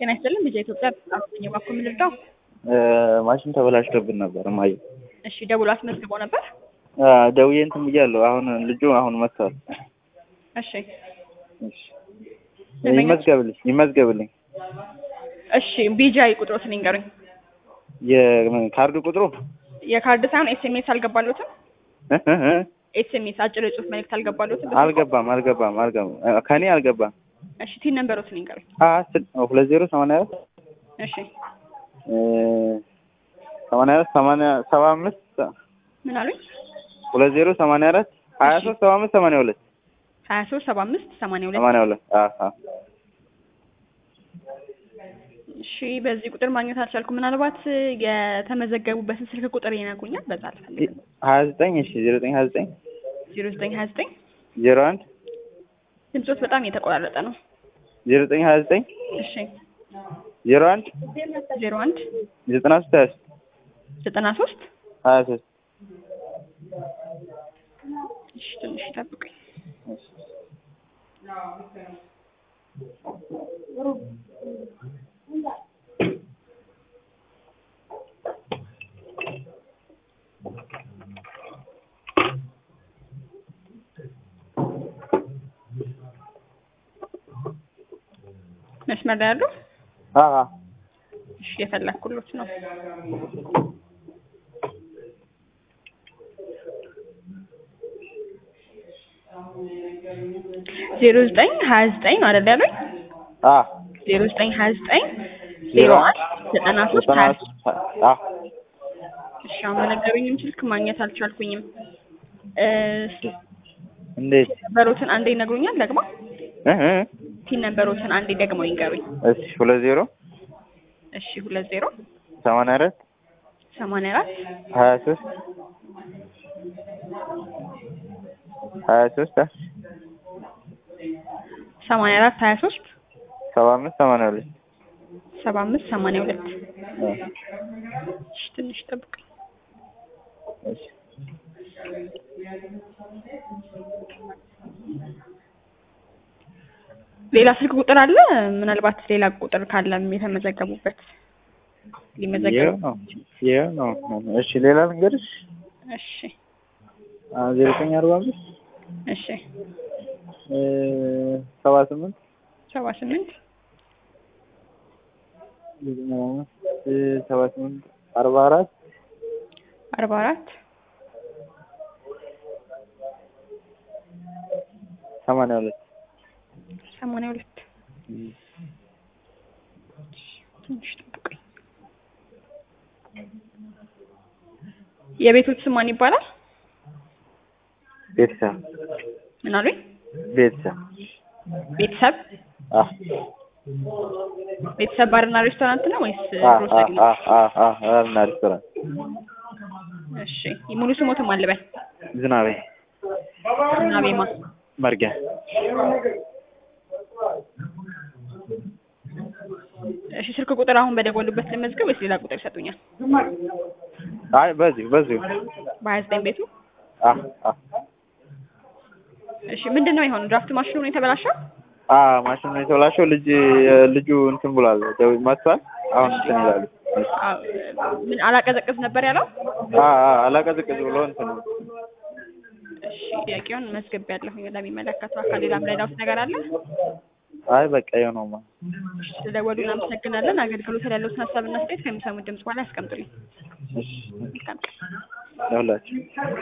ጤና ይስጥልን ልጄ ኢትዮጵያ አራተኛ ባኮ የምንረዳው ማሽን ተበላሽቶብን ነበር እማዬ። እሺ ደውሎ አስመዝግቦ ነበር። ደውዬ እንትን ብያለሁ። አሁን ልጁ አሁን መጥቷል። እሺ እሺ ይመዝገብልኝ ይመዝገብልኝ። እሺ ቢጃይ ቁጥሮትን ይንገሩኝ። የካርድ ቁጥሩ የካርድ ሳይሆን ኤስኤምኤስ አልገባሉትም? ኤስኤምኤስ አጭር የጽሁፍ መልእክት አልገባሉትም? አልገባም አልገባም አልገባም ከኔ አልገባም። እሺ ቲን ነንበሮትን ይንገሩኝ። ሁለት ዜሮ ሰማንያ አራት እሺ ሰማንያ አራት ሰማንያ ሰባ አምስት ምን አሉኝ? ሁለት ዜሮ ሰማንያ አራት ሀያ ሶስት ሰባ አምስት ሰማንያ ሁለት ሀያ ሶስት ሰባ አምስት ሰማንያ ሁለት ሰማንያ ሁለት እሺ በዚህ ቁጥር ማግኘት አልቻልኩም። ምናልባት የተመዘገቡበትን ስልክ ቁጥር ይነግሩኛል? በዛ አልፈልግም። ሀያ ዘጠኝ እሺ ዜሮ ዘጠኝ ሀያ ዘጠኝ ዜሮ ዘጠኝ ሀያ ዘጠኝ ዜሮ አንድ ድምፆት በጣም እየተቆራረጠ ነው። ዜሮ ዘጠኝ ሀያ ዘጠኝ እሺ ዜሮ አንድ ዜሮ አንድ ዘጠና ሶስት ሀያ ሶስት ዘጠና ሶስት ሀያ ሶስት እሺ ትንሽ ይጠብቁኝ። መስመር ላይ ያሉ እሺ የፈለኩሎት ነው። ዜሮ ዘጠኝ ሀያ ዘጠኝ ነው አይደል ያሉኝ? ዜሮ ዘጠኝ ሀያ ዘጠኝ ዜሮ አንድ ዘጠና ሶስት ሀያ እሺ አሁን በነገሩኝም ስልክ ማግኘት አልቻልኩኝም። እንዴት ነበሮትን አንዴ ይነግሩኛል ደግሞ ቲን ነበሮትን አንዴ ደግሞ ይንገሩኝ። እሺ ሁለት ዜሮ እሺ ሁለት ዜሮ ሰማንያ አራት ሰማንያ አራት ሀያ ሶስት ሀያ ሶስት ሰማንያ አራት ሀያ ሶስት ሰባ አምስት ሰማንያ ሁለት ሰባ አምስት ሰማንያ ሁለት እሺ ትንሽ ጠብቁኝ። እሺ ሌላ ስልክ ቁጥር አለ? ምናልባት ሌላ ቁጥር ካለም የተመዘገቡበት ሊመዘገቡ ይኸው ነው ይኸው ነው። እሺ ሌላ ልንገርሽ እሺ ዜሮ ዘጠኝ አርባ አምስት እሺ ሰባ ስምንት ሰባ ስምንት ሰባ ስምንት አርባ አራት አርባ አራት ሰማንያ ሁለት ሰማንያ ሁለት ትንሽ ጠብቁኝ። የቤቶች ስም ማን ይባላል? ቤተሰብ ምን አሉኝ? ቤተሰብ ቤተሰብ አህ ቤተሰብ ባርና ሬስቶራንት ነው ወይስ አህ ግሮሰሪ ነው? አህ አህ አህ ባርና ሬስቶራንት እሺ ሙሉ ስሞትም አልበል ዝናቤ እና ቤማ መርጊያ እሺ ስልክ ቁጥር አሁን በደወሉበት ልመዝገብ ወይስ ሌላ ቁጥር ይሰጡኛል? አይ በዚሁ በዚሁ በሀያ ዘጠኝ ቤቱ አህ አህ እሺ ምንድን ነው የሆነው? ድራፍት ማሽኑ ነው የተበላሸው? አ ማሽኑ የተበላሸው ልጅ ልጁ እንትን ብሏል ደው መጥቷል። አሁን እንትን ይላሉ። አዎ፣ ምን አላቀዘቅዝ ነበር ያለው? አ አ አላቀዝቅዝ ብሎ እንትን እሺ ጥያቄውን መዝገብ ያለሁኝ ለሚመለከተው አካል ሌላ ምረዳውት ነገር አለ? አይ በቃ ይኸው ነው። እሺ ስለደወሉ እናመሰግናለን። አገልግሎት ላይ ያለውን ሀሳብና አስተያየት ከሚሰሙት ድምጽ በኋላ ያስቀምጡልኝ። እሺ መልካም ቀን። ለሁላችሁ